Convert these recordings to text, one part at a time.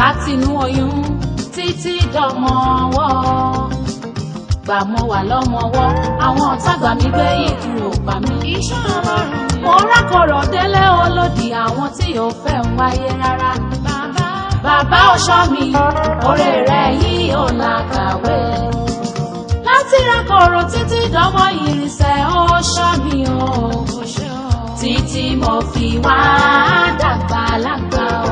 látinú oyún títí dọmọ ọwọ́ gbà mo wà lọ́mọwọ́ àwọn ọ̀tá gbà mí gbé ìkú ò pa mí. iṣẹ́ ọlọ́run ni mo rákọ̀rọ̀ délé olódì àwọn tí ò fẹ́ ń wáyé rárá. bàbá bàbá ọ̀ṣọ́ mi oore rẹ̀ yìí ò làkàwé. láti rákọ̀rọ̀ títí dánmọ́ ìrìnsẹ̀ ọ̀ṣọ́ mi o. kò ṣe ọ́. títí mo fi wá dàgbà lágbà o.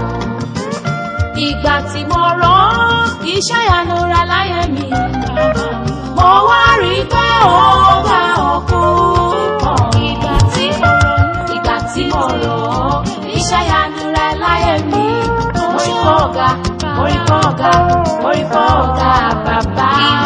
ìgbà tí mo rọ́ iṣẹ́ ìyanu ra láyé mi. mo wá rí i pé ó bá òkú pọ̀. ìgbà tí mo ronú ìgbà tí mo rọ̀ ọ́ iṣẹ́ ìyanu rẹ láyé mi. orí kọ́ ọ̀gá orí kọ́ ọ̀gá orí kọ́ ọ̀gá bàbá.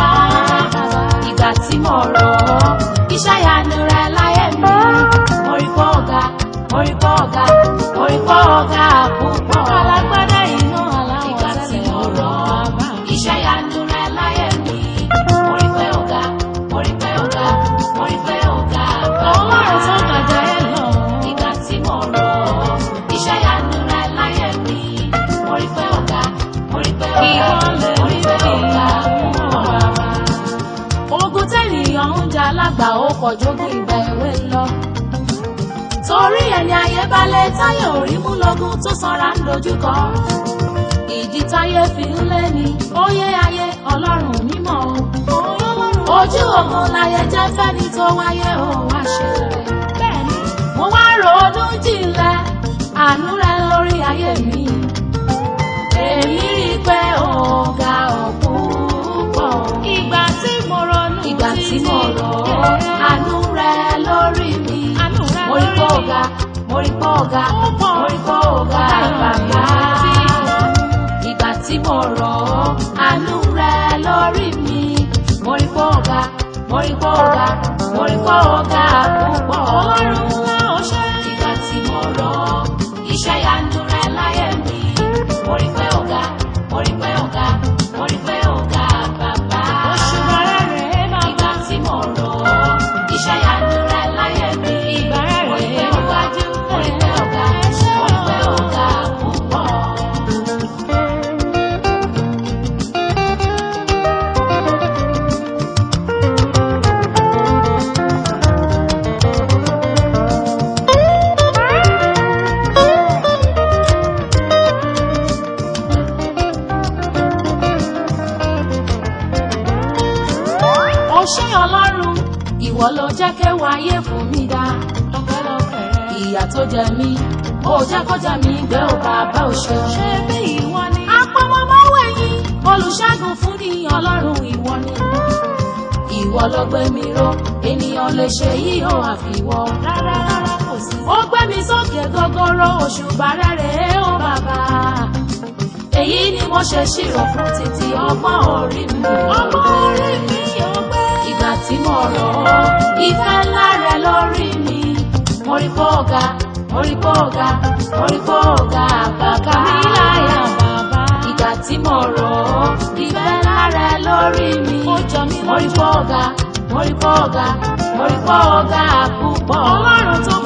ìgbà tí mo rọ̀ ọ́ iṣẹ́ ìyanu rẹ láyé mi. orí kọ́ ọ̀gá orí kọ́ ọ̀gá orí kọ́ ọ̀gá púpọ̀. alágbádá iná aláwọ̀ ìgbà tí tẹ́lẹ̀ mo rọ̀ bàbá ọ́ iṣẹ́ ìyanu rẹ láyé mi. orí pé ọ̀gá orí pé ọ̀gá orí pé ọ̀gá bàbá ọlọ́run tó gàjà ẹ̀ lọ. ìgbà tí mo rọ̀ ọ́ iṣẹ́ ìyanu rẹ láyé mi mo rí pé ọ̀gá mo rí pé ọ̀gá Ìwọlẹ̀ mo rí pé mi ọ̀gá bí púpọ̀ bàbá. ogun tẹ́nìyàn ń jà lágbà ó kọjú kí ìgbà èwe lọ. torí ẹni ayé balẹ̀ táyé ò rí mú lógún tó sanra ń dojúkọ. ìdí táyé fi ń lé ni óyé ayé ọlọ́run mímọ́ o. ojú ogun láyé jẹ́ fẹ́ni tó wáyé ó wá ṣe rẹ̀ bẹ́ẹ̀ ni mo wá ronú jinlẹ̀ àánú rẹ lórí ayé mi. èmi rí i pé ọ̀gá ọ̀pọ̀ ìgbà tí mo ronú ìgbà tí mo rọ̀ ọ́ àánú rẹ lórí mi. àánú rẹ mo rí pé lórí ọ̀gá mo rí pé ọ̀gá Ó pọ̀. mo rí pé ọ̀gá bàbá. ìgbà tí mo rọ̀ ọ́ àánú rẹ lórí mi. mo rí pé ọ̀gá mo rí pé ọ̀gá mo rí pé ọ̀gá púpọ̀. ọlọ́run ńlá ó ṣe ìgbà tí mo rọ̀ ọ́ iṣẹ́ ìyanu rẹ láyé mi. mo rí pé ọ̀gá mo rí pé ọ̀gá mo rí pé ọ̀gá bàbá. oṣù bàrẹ̀ rẹ̀ ìgbà bàbá tí mo rọ̀ ọ́ iṣẹ́ ìyanu rẹ láyé mi. ìgbà rẹ̀ mo rí pé rẹ̀ ọ̀gá wájú mo rí pé ọ̀gá mo rí pé ọ̀gá púpọ̀. ó ṣé ọlọ́run ìwọ ló jẹ́ kéwàá ayé fún mi dá. ọpẹ́lọpẹ́ rẹ̀ ìyà tó jẹ mí ó jẹ́ kó jẹ mí gbé ò bàbá ò ṣe. ṣé bí ìwọ ni apọmọmọwé yín olùṣègùn fún ní ọlọ́run ìwọ ni. ìwọ ló gbé mi ró ènìyàn lè ṣe yìí ó àfiwọ́. rárá rárá kò sí ó gbé mi sókè gogoro òṣùbà rẹ̀ ó bàbá. èyí ni mo ṣe ṣírò fún títí ọgbọ́n orí mi. ọgbọ́n orí mi yóò gbé ìgbà tí mo rọ̀ ọ́ ìfẹ́ ńlá rẹ lórí mi. mo rí fọ́ọ̀gá mo rí fọ́ọ̀gá mo rí fọ́ọ̀gá bàbá mi láyà bàbá. ìgbà tí mo rọ̀ ọ́ ìfẹ́ ńlá rẹ lórí mi. ó jọ mí mo rí lójú fọ́ọ̀gá mo rí fọ́ọ̀gá mo rí fọ́ọ̀gá púpọ̀. ọlọ́run tó